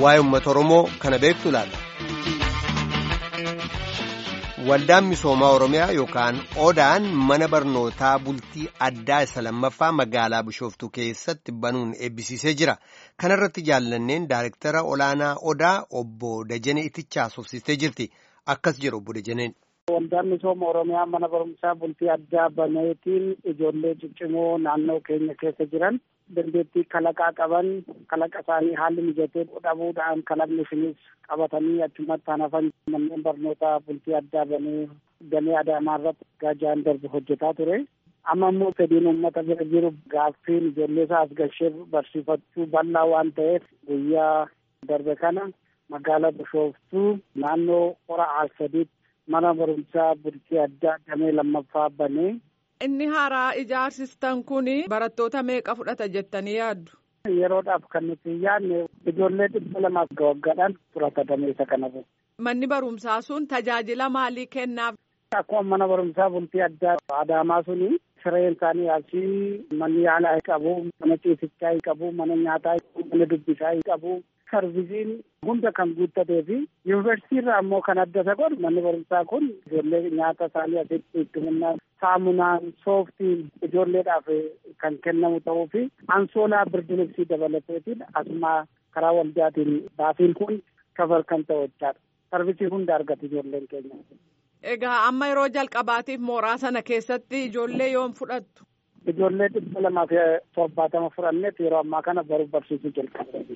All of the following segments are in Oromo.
waa'ee uummata Oromoo kana beektu laata. Waldaan misoomaa Oromiyaa yookaan Odaan mana barnootaa bultii addaa isa lammaffaa magaalaa Bishooftuu keessatti banuun eebbisiisee jira. Kana irratti jaallanneen daayirektara olaanaa Odaa obbo Dajanee Itichaa haasofsiistee jirti. Akkas jedhu obbo Dajaneen. Waldaan misooma Oromiyaa mana barumsaa bultii addaa baneetiin ijoollee ciccimoo naannoo keenya keessa jiran dandeettii kalaqaa qaban kalaqa isaanii haalli mijatee dhabuudhaan kalaqni isinis qabatanii achumatti hanafan manneen barnootaa bultii addaa banee damee adaamaa irratti gaajaan darbu hojjetaa ture. Amma immoo fedhiin uummata bira jiru gaaffiin ijoollee isaa as gashee barsiifachuu bal'aa waan ta'eef guyyaa darbe kana magaalaa Bishooftuu naannoo hora Arsadiitti mana barumsaa bultii addaa damee lammaffaa banee. Inni haaraa ijaarsistan kun barattoota meeqa fudhata jettanii yaaddu? Yeroodhaaf kan nuti yaadne ijoollee dhibba lamaaf waggaadhaan fudhata dameessa kanarra. Manni barumsaa sun tajaajila maalii kennaaf? Akkuma mana barumsaa bultii addaa Adaamaa suni sireen isaanii asii manni yaalaa qabu, mana ciisichaa qabu, mana nyaataa qabu, mana dubbisaa qabu. Sarvisiin hunda kan guuttatee fi yuunivarsiitii irraa ammoo kan adda isa godhu manni barumsaa kun ijoollee nyaata isaanii asitti hikimannaa saamunaan sooftiin ijoolleedhaaf kan kennamu ta'uu fi ansoolaa birdilibsii dabalateetiin asuma karaa waldaatiin baasiin kun kafar kan ta'u jechaadha. Sarvisii hunda argatu ijoolleen keenya. Egaa amma yeroo jalqabaatiif mooraa sana keessatti ijoollee yoom fudhattu? Ijoollee dhibba lamaa fi torbaatama fudhanneet yeroo ammaa kana baruu barsiisuu jalqabne.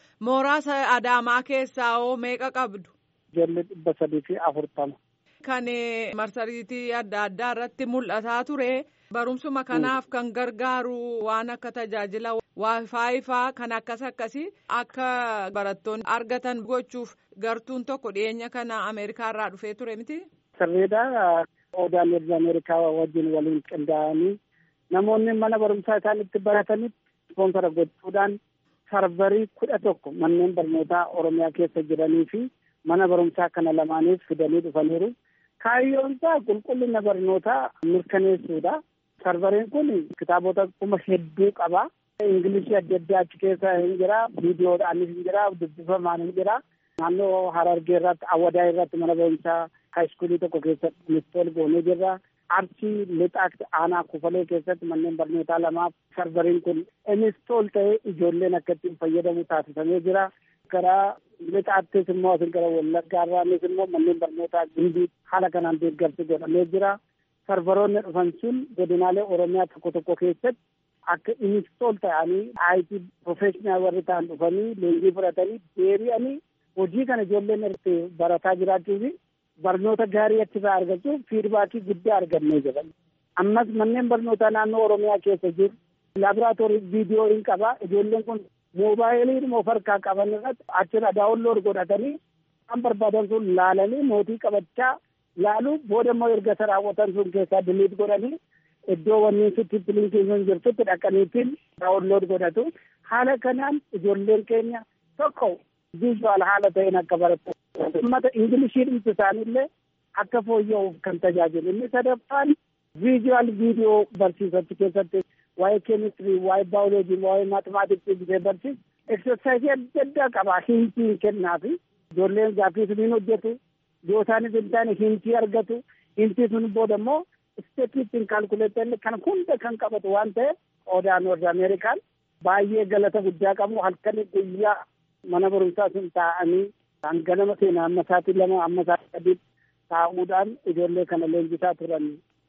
Mooraa Adaamaa keessaa hoo meeqa qabdu? Ijoollee dhibba sadii fi afurtama. Kan marsariitii adda addaa irratti mul'ataa ture barumsuma kanaaf kan gargaaru waan akka tajaajila waayifaayi faa kan akkas akkasii akka barattoonni argatan gochuuf gartuun tokko dhiyeenya kana Ameerikaa irraa dhufee ture miti. Sirriidha. Odaan erga Ameerikaa wajjin waliin qindaa'anii namoonni mana barumsaa isaan itti baratanitti ispoonsara gochuudhaan sarvarii kudha tokko manneen barnootaa Oromiyaa keessa jiranii fi mana barumsaa kana lamaaniif fidanii dhufaniiru. Kaayyoon isaa qulqullina barnootaa mirkaneessuudha. Sarvariin kun kitaabota kuma hedduu qaba. Ingilishii adda addaa achi keessa hin jira. Viidiyoodhaanis hin jira. Dubbifamaan hin jira. Naannoo Harargee irratti Awwadaa irratti mana barumsaa haayiskuulii tokko keessatti inistool goonee jirra. Arsii lixaatti aanaa kufalee keessatti manneen barnootaa lamaaf sarvariin kun inistool ta'ee ijoolleen akka ittiin fayyadamu taasifamee jira. Karaa lixaattis immoo asin gara wallaggaa irraanis immoo manneen barnootaa gindii haala kanaan deeggarsi godhamee jira. Sarvaroonni dhufan sun godinaalee Oromiyaa tokko tokko keessatti akka inistool ta'anii IT profeshinal warri ta'an dhufanii leenjii fudhatanii deebi'anii hojii kana ijoolleen irratti barataa jiraachuu fi barnoota gaarii achirraa argachuuf fiidbaakii guddaa argannee jira. Ammas manneen barnootaa naannoo Oromiyaa keessa jiru laaboraatoorii viidiyoo hin qaba. Ijoolleen kun moobaayilii of harkaa qaban irratti achirra daawunlood godhatanii kan barbaadan sun laalanii mootii qabachaa laaluu booda immoo erga isa raawwatan sun keessaa diliit godhanii iddoo wanni sitti piliinkiin jirtutti dhaqaniitiin daawunlood godhatu. Haala kanaan ijoolleen keenya tokko viizuwaal haala ta'een akka baratu. Uummata Ingilishii dhimsi isaaniillee akka fooyya'uuf kan tajaajilu. Inni sadaffaan viizuwaal viidiyoo barsiisatti keessatti waa'ee keemistirii, waa'ee baayoloojii, waa'ee maatimaatiksii bisee barsiisu. Eksersaayisii adda addaa qaba. Hintii kennaafi ijoolleen gaaffii suniin hojjetu. Yoo isaanis hin taane hintii argatu. Hintii sun booda immoo isteetiitiin kaalkuleetan kan hunda kan qabatu waan ta'eef odaan warra Ameerikaan baay'ee galata guddaa qabu halkanii guyyaa mana barumsaa sun taa'anii kan ganama seenaa amma sa'aatii lama amma sa'aatii sadii taa'uudhaan ijoollee kana leenjisaa turan.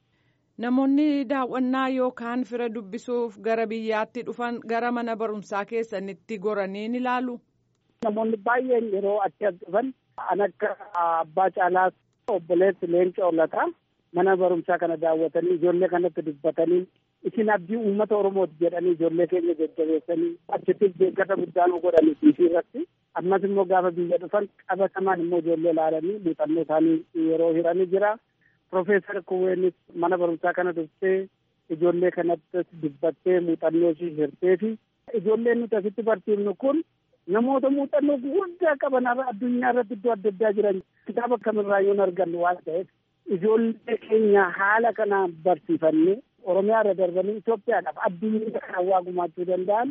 Namoonni daawwannaa yookaan fira dubbisuuf gara biyyaatti dhufan gara mana barumsaa keessanitti goranii ni ilaalu. Namoonni baay'een yeroo achi dhufan an akka abbaa caalaas obboleessi leenca ollataa mana barumsaa kana daawwatanii ijoollee kanatti dubbatanii isin abdii uummata Oromooti jedhanii ijoollee keenya jajjabeessanii achittis deeggarsa guddaa nu godhanii fiisii irratti ammas immoo gaafa biyya dhufan qabatamaan immoo ijoollee ilaalanii muuxannoo isaanii yeroo hiranii jira. Profeesar Kuweenis mana barumsaa kana dhuftee ijoollee kanatti dubbattee muuxannoo ishii hirtee fi ijoolleen nuti asitti barsiifnu kun namoota muuxannoo guddaa qaban addunyaa irratti iddoo adda addaa jiran kitaaba kamirraa yoo argannu waan ta'eef ijoollee keenya haala kanaan barsiifannee Oromiyaa irra darbanii Itoophiyaadhaaf addunyaa kana waa gumaachuu danda'an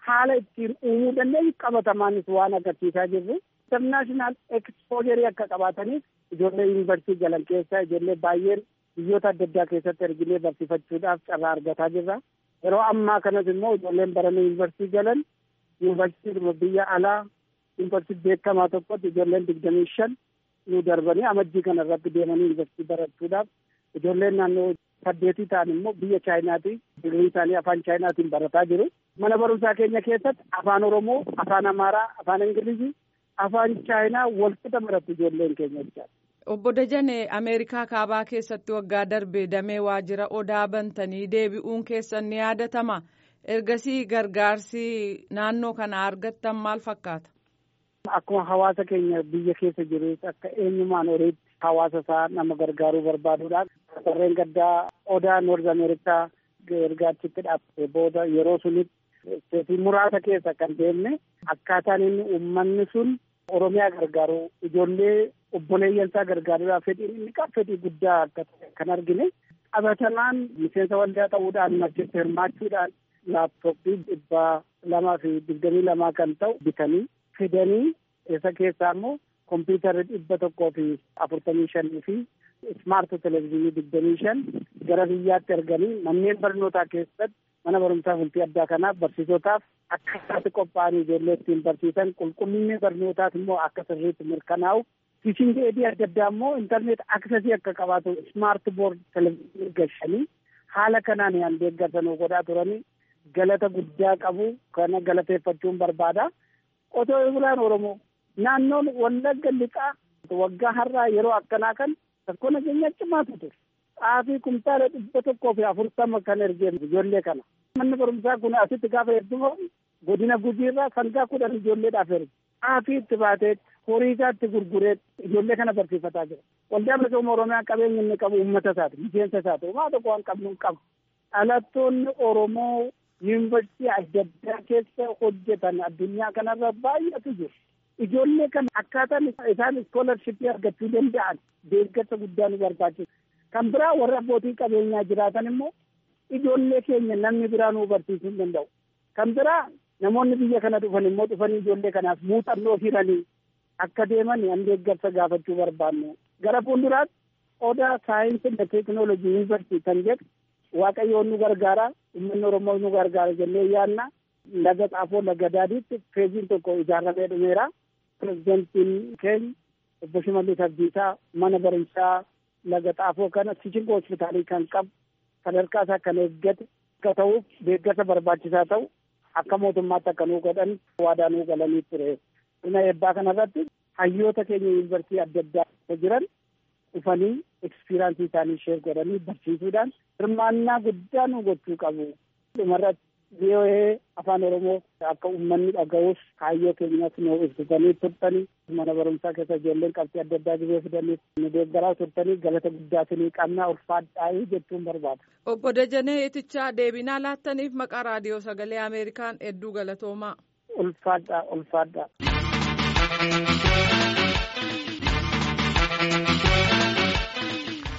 haala ittiin uumuu dandeenyu qabatamaanis waan agarsiisaa jirru. Internaashinaal ekspoojeri akka qabaataniif ijoollee yuunivarsiitii galan keessaa ijoollee baay'een biyyoota adda addaa keessatti erginee barsiifachuudhaaf carraa argataa jirra. Yeroo ammaa kanas immoo ijoolleen baranii yuunivarsiitii galan yuunivarsiitii biyya alaa yuunivarsiitii beekamaa tokkotti ijoolleen digdamii shan nu darbanii amajjii kana irratti deemanii yuunivarsiitii barachuudhaaf ijoolleen naannoo saddeetii ta'an immoo biyya chaayinaati digrii isaanii afaan chaayinaatiin barataa jiru. Mana barumsaa keenya keessatti afaan Oromoo, afaan Amaaraa, afaan Ingilizii, afaan Chaayinaa walqixa baratu ijoolleen keenya jechaadha. Obbo Dajane Ameerikaa kaabaa keessatti waggaa darbe damee waajjira odaa bantanii deebi'uun keessan ni yaadatama. Ergasii gargaarsi naannoo kana argattan maal fakkaata? Akkuma hawaasa keenya biyya keessa jiru akka eenyumaan horiitti hawaasa isaa nama gargaaruu barbaaduudhaan warreen gaddaa odaa noorz ameerikaa gargaarchitti dhaabbate booda yeroo sunitti muraasa keessa kan deemne akkaataan inni uummanni sun Oromiyaa gargaaru ijoollee obboleeyyansaa gargaaruudhaaf fedhiin inni qabu fedhii guddaa akka kan argine qabatamaan miseensa waldaa ta'uudhaan achitti hirmaachuudhaan laaptooppii dhibba lamaa fi digdamii lamaa kan ta'u bitanii fidanii isa keessaa immoo kompiitarri dhibba tokkoo fi afurtamii shanii fi ismaart televezyiinii digdamii shan gara biyyaatti erganii manneen barnootaa keessatti mana barumsaa bultii addaa kanaaf barsiisotaaf akka isaatti qophaa'anii ijoollee ittiin barsiisan qulqullinni barnootaas immoo akka sirriitti mirkanaa'u tiichingi eedii adda addaa immoo intarneet aksesii akka qabaatu ismaart boord televezyiinii gashanii haala kanaan yaan deeggarsanuu godhaa turanii galata guddaa qabu kana galateeffachuun barbaada qotee bulaan oromoo naannoon wallagga lixaa waggaa har'aa yeroo akkanaa kan rakkoo nageenya cimaatu ture xaafii kumtaala dhibba tokkoo fi afurtama kan ergeen ijoollee kana manni barumsaa kun asitti gaafa heddumamu godina gujiirraa sangaa kudhan ijoolleedhaaf erge xaafii itti baatee horii isaa itti gurguree ijoollee kana barsiifataa jira waldaa misooma oromiyaa qabeenya inni qabu uummata isaati miseensa isaati homaa tokko waan qabnu hin qabu dhalattoonni oromoo yuunivarsiitii adda addaa keessa hojjetan addunyaa kanarra baay'eetu jiru. Ijoollee kana akkaataan isaan iskoolarshipii argachuu danda'an deeggarsa guddaa nu barbaachisa. Kan biraa warra abbootii qabeenyaa jiraatan immoo ijoollee keenya namni biraa nu barsiisuu hin danda'u. Kan biraa namoonni biyya kana dhufan immoo dhufanii ijoollee kanaaf muuxannoo hiranii akka deeman an deeggarsa gaafachuu barbaannu. Gara fuulduraatti odaa saayinsii fi teekinooloojii yuunivarsiitii kan jedhu waaqayyoon nu gargaara uummanni oromoo nu gargaara jennee yaanna laga xaafoo laga daadiitti feeziin tokko ijaaramee dhumeera pirezidentiin keenya obbo Shimallis Abdiisaa mana barumsaa laga xaafoo kana Teaching hospitaalii kan qabu sadarkaa isaa kan eeggate akka ta'uuf deeggarsa barbaachisaa ta'u akka mootummaatti akka nuu godhan waadaa nuu galanii ture. Dhuma eebbaa kanarratti hayyoota keenya yuunivarsiitii adda addaa jiran dhufanii ekspiraansii isaanii sheer godhanii barsiisuudhaan hirmaannaa guddaa nu gochuu qabu. Dhumarratti VOA afaan Oromoo akka uummanni dhaga'uuf kaayyoo keenyas nu ibsitanii turtanii mana barumsaa keessa ijoolleen qabxii adda addaa gibee fidanii nu deeggaraa turtanii galata guddaa isinii qabnaa ulfaadhaa'ii jechuun barbaada. Obbo Dajanee Itichaa deebinaa laattaniif maqaa raadiyoo sagalee Ameerikaan hedduu galatoomaa. Ulfaadhaa ulfaadhaa.